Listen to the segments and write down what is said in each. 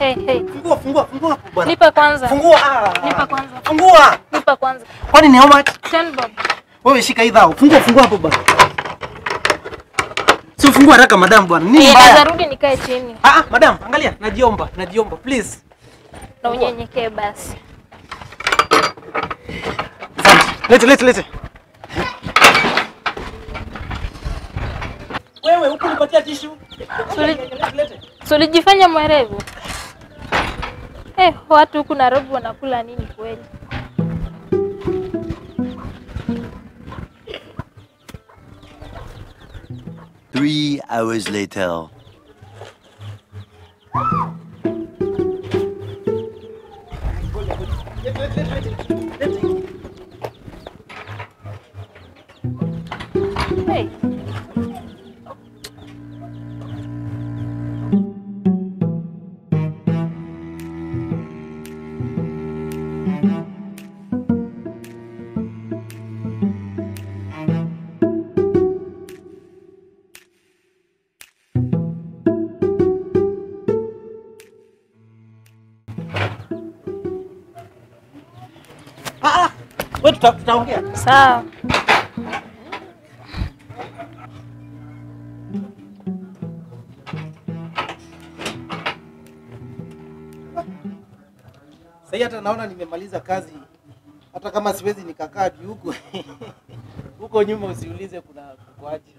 Hey, hey. Fungua, fungua, fungua hapo bwana. Nipa kwanza. Fungua. Ah. Nipa kwanza. Fungua. Nipa kwanza. Kwani ni how much? 10 bob. Wewe shika hii dhao. Fungua, fungua hapo bwana. Si ufungua haraka madam bwana. Nini Eh, mbaya? naweza rudi nikae chini Ah, ah, madam, angalia, najiomba, najiomba, please. na unyenyekee basi. Asante. Lete, lete, lete. Wewe huku nipatia tishu. Suli- Lete, lete. Si ulijifanya mwerevu? Eh, watu huku Nairobi wanakula nini kweli? Three hours later. Hey. Ah, ah. Wewe tuta, tutaongea. Sawa. Sasa hata naona nimemaliza kazi. Hata kama siwezi nikakaa juu huko. Huko nyuma usiulize kuna kuaje.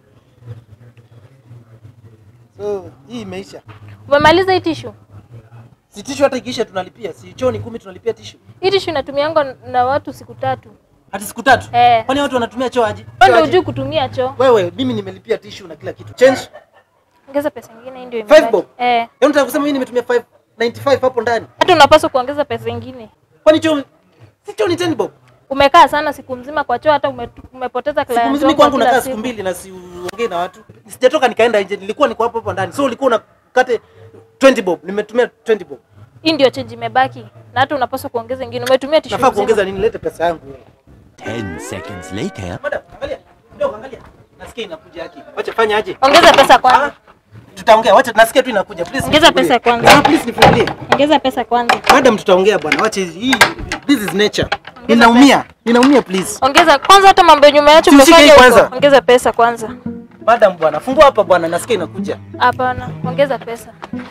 So, hii imeisha. Umemaliza hii tishu? Si tishu hata ikiisha tunalipia. Si choo ni kumi tunalipia tishu. Hii tishu inatumiangwa na watu siku tatu. Hadi siku tatu. Eh. Kwani watu wanatumia choo aje? Wewe Choo ndio aje? hujui kutumia choo. Wewe, mimi nimelipia tishu na kila kitu. Change. Ongeza pesa nyingine hii ndio Five imebaki. bob? Eh. Yaani unataka kusema mimi nimetumia 595 hapo ndani. Hata unapaswa kuongeza pesa nyingine. Kwani choo si choo ni 10 bob? Umekaa sana siku mzima kwa choo hata ume, umepoteza Siku client mzima wako kwangu kila nakaa siku. siku mbili na siongei na watu. Sijatoka nikaenda nje, nilikuwa niko hapo hapo ndani. So ulikuwa unakate 20 bob. Nimetumia 20 bob. Hii ndio change imebaki. Na hata unapaswa kuongeza nyingine. Umetumia tishu. Nafaa mzima. kuongeza nini? Lete pesa yangu. wewe. Ten seconds later. Madam, angalia. Kidogo angalia. Nasikia inakuja haki. Wacha fanya aje? Ongeza pesa Ah, kwanza. tutaongea. Wacha nasikia tu inakuja. Please. Ongeza nifungulie. pesa kwanza. Ah, please nifungulie. Ongeza pesa kwanza. Madam, tutaongea bwana. Wacha hizi- hii. This is nature. Ninaumia. Ninaumia please. Ongeza kwanza hata mambo yenye umeacha Si ushike hii umefanya kwanza. huko. Ongeza pesa kwanza. Madam bwana, fungua hapa bwana, nasikia inakuja. Hapana, ongeza pesa.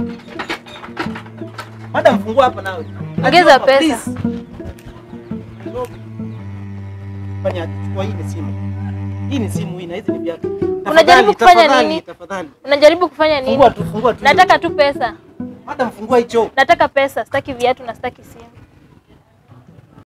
Madam, fungua hapa nawe. Ongeza Hapa, pesa. please. Fanya chukua hii ni simu. Hii ni simu hii na hizi ni viatu. Unajaribu Tafadhali, kufanya tafadhali, nini? Tafadhali. Unajaribu kufanya nini? Fungua tu, fungua tu. Nataka tu pesa. Madam, fungua hicho. Nataka pesa, sitaki viatu na sitaki simu.